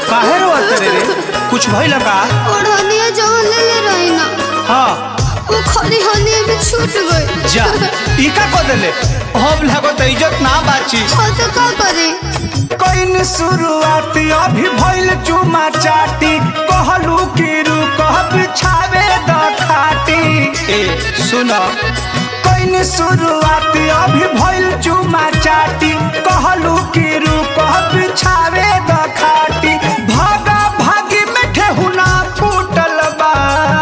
काहे रोत रे रे कुछ भइल का ओढ़निया जवन ले ले रही ना हाँ वो खरी हनिया भी छूट गई जा ई का को देले हम लागो त इज्जत ना बाची हाँ तो का करे कइन शुरुआत अभी भइल चुमा चाटी कहलू कि रुक बिछावे द खाटी ए सुन कइन शुरुआत अभी भइल चुमा चाटी कहलू कि रुक बिछावे द खाटी भागा भागी में ठेहुना फूटल बा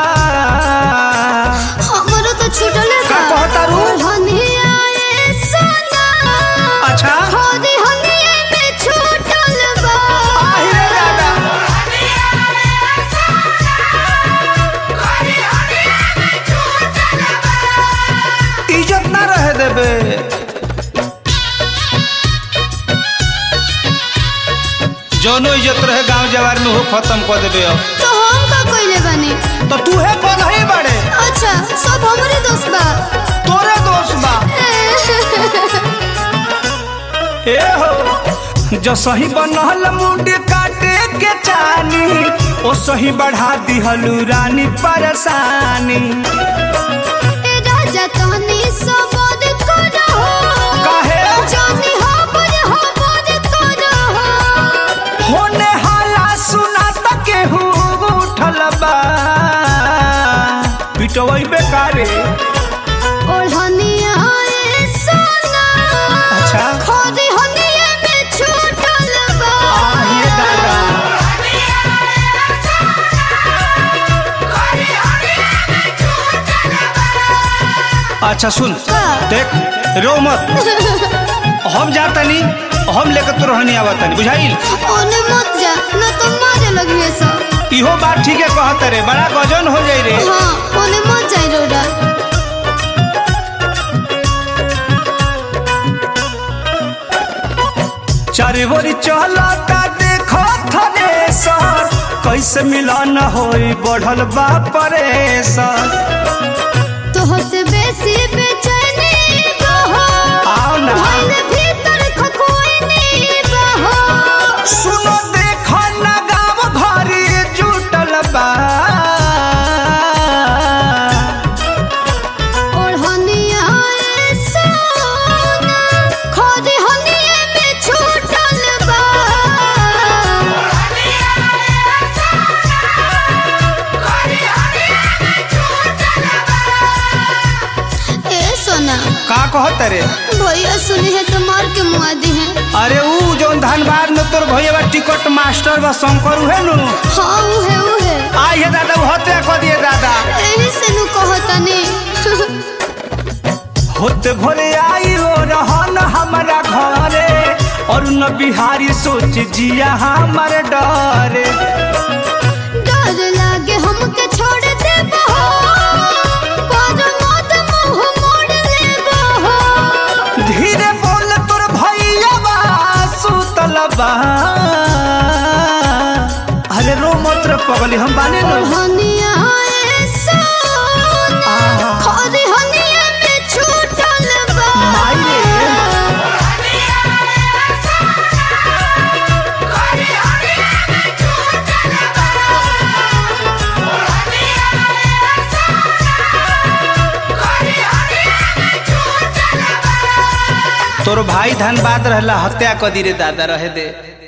हमरो तो छूटल है का कहता रू? ओढ़निया ए सोना अच्छा खरी हनिया में छूटल बा आहि रे दादा इज्जत ना रहे देबे जौनो इज्जत रहे गांव जवार में हो खत्म कर देबे अब तो हम का कइले बानी तो तू है कौन है बड़े अच्छा सब हमरे दोस्त बा तोरे दोस्त बा ए हो जो सही बनल मुंड काटे के चानी ओ सही बढ़ा दिहलू रानी परेशानी ए राजा तहनी सबद करो काहे जानी हमर हमर करो होने हाला सुना त केहू उठल बा पिटवई बेकारे ओढ़निया ए सोना अच्छा खरी हनिया में छूटल बा आहिए दादा अच्छा सुन का? देख रो मत हम जातनी हम लेकर तो रहनी आवतनी बुझाइल ओने मत जा न तो मारे लगिए सब इहो बात ठीक है कहत रे बड़ा गजन हो जाई रे हाँ ओने मत जाई रोडा चारे बोरी चलता देखो थने सर कैसे मिलन होई बढ़ल बा परेशान तोह से बेसी बेचैनी बहो आओ ना भइल भीतर खखोइनी बहो सुनो देखो ना गाँव भरी जुटल बा ओढ़निया ए सोना खरी हनिया में छूटल बा ए सोना का कहत रे भैया सुनी है तो मार के मुआ दी है अरे ऊ जौन धनबाद में तोर भैया बा टिकट मास्टर बा शंकर उहे नु हाँ उहे उहे आई है दादा वो हत्या कर दिए दादा एही से नु कहतनी होते भोरे आई हो रहन हमारा घरे और न बिहारी सोच जिया हमार डरे डर लागे हमके छोड़ दे बहो पर मत मुंह मोड़ ले बहो धीरे बोल तोर भैया बा सुतल बा अरे रो मत रे पगली हम बाने नो हनिया ए सोना आहा। खरी हनिया में छूटल बा माई रे। तोर भाई धनबाद रहला हत्या कर दी रे दादा रहे दे